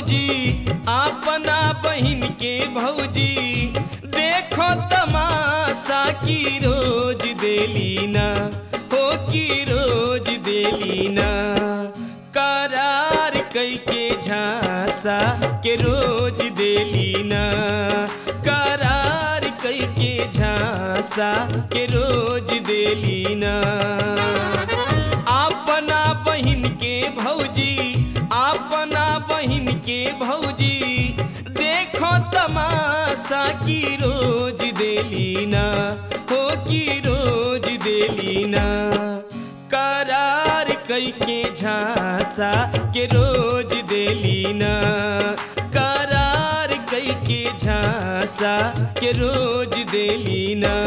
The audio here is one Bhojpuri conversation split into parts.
भौजी अपना बहिन के भौजी देखो तमाशा की रोज देली ना हो की रोज देली ना करार कई के झांसा के रोज देली ना करार कई के झांसा के रोज देली ना अपना बहिन के भौजी अपना बहिन के भौजी देखो तमाशा की रोज देली ना हो की रोज देली ना करार कई के झांसा के रोज देली ना करार कई के झांसा के रोज देली ना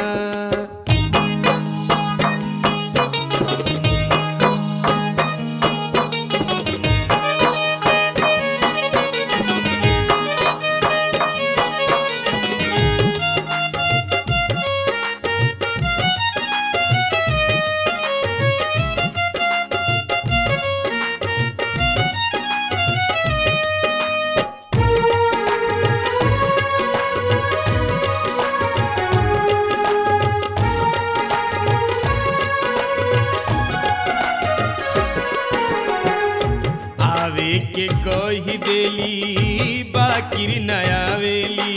आवे के कही देली बाकिर नयावेली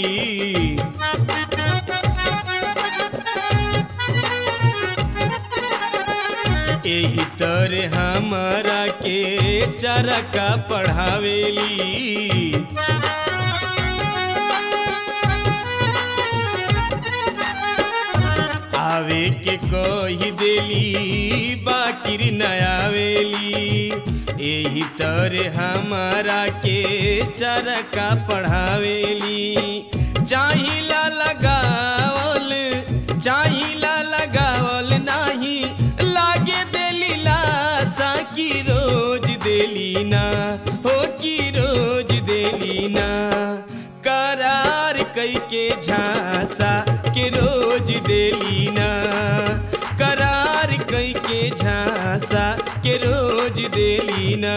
एही तरे हमारा के चरका पढ़ावेली आवे के कही देली बाकिर नयावेली एही तरे हमारा के चरका पढ़ावेली चाहिला लगावल चाहिला लगावल नाही लागे देली लासा की रोज देली ना हो की रोज देली ना करार कई के झांसा के रोज देली ना करार कई के झांसा के रोज देली ना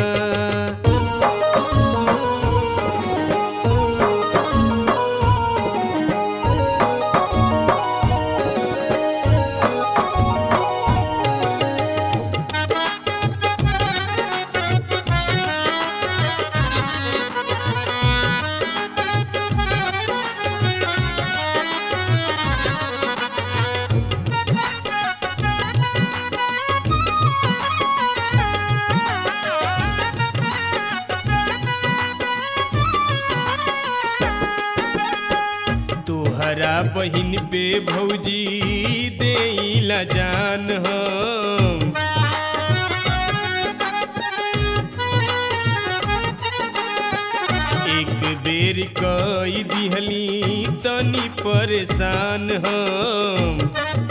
तोहरा बहिन पे भौजी देला जान हम एक बेर कई दिहली तनी परेशान हम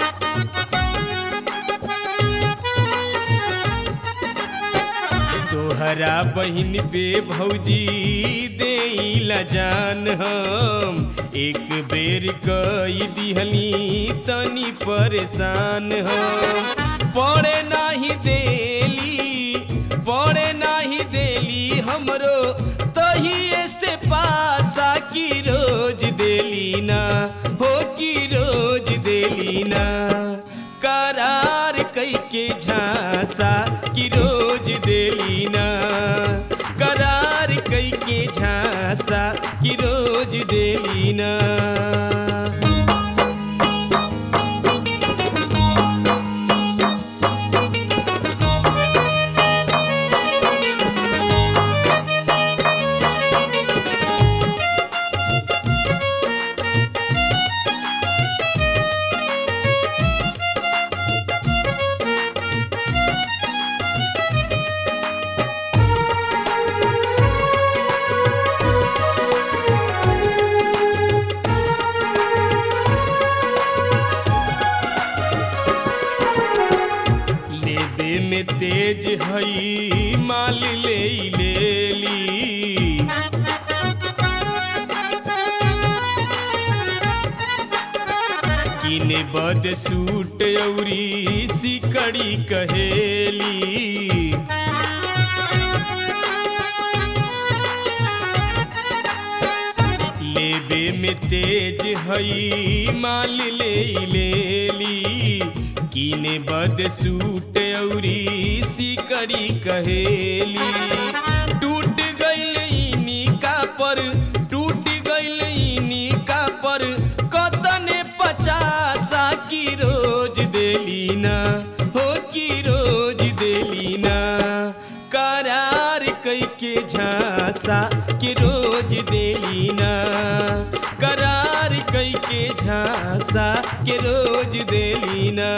तोहरा बहिन पे भौजी देला जान हम एक बेर कई दिहली तनी परेशान हम पड़े नाही देली पड़े नाही देली हमरो तहिए से पासा की रोज देली ना हो की रोज देली ना करार कई के झांसा की रोज देली ना करार कई के झांसा की रोज देली ना लेबे में तेज हई माल ले लेली किने बद सूट औरी सिकड़ी कहेली में तेज हई माल ले लेली कीने बद सूट औरी सिकड़ी कहेली टूट गईल इनी का पर टूट गईल इनी का पर कतने पचासा की रोज देली ना हो की रोज देली ना करार कई के झांसा के रोज देली ना करार कई के झांसा के रोज देली ना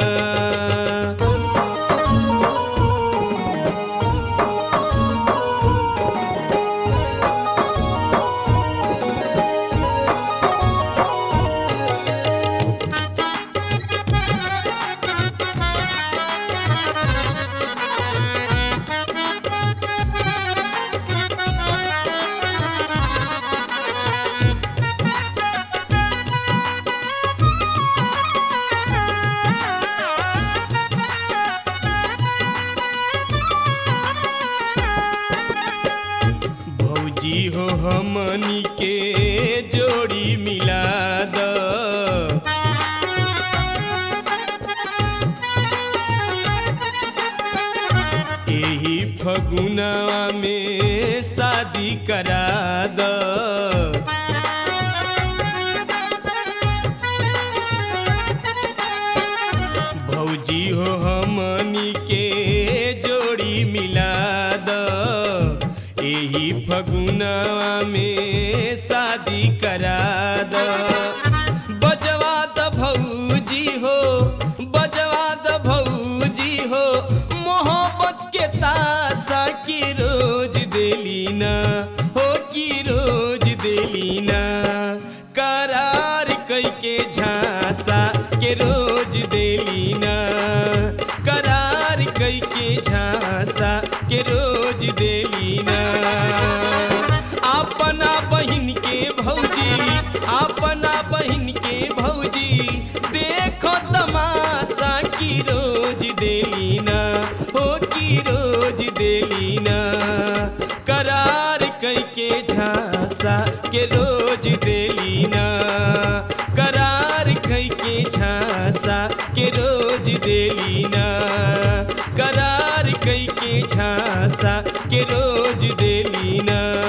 भौजी हो हमनी के जोड़ी मिला द एही फगुनवा में शादी करा द भौजी हो हमनी के जोड़ी मिला द एही फगुनवा में शादी करा द बजवा द भौजी हो बजवा द भौजी हो मोहब्बत के तासा की रोज देली ना हो की रोज देली ना करार कई के झांसा के रोज देली ना करार कई के झांसा के रोज देली ना अपना बहिन के भौजी अपना बहिन के भौजी देखो तमाशा की रोज देली ना हो की रोज देली ना करार कई के झांसा के रोज देली ना करार कई के झांसा के रोज देली ना करार कई के झांसा के रोज देली ना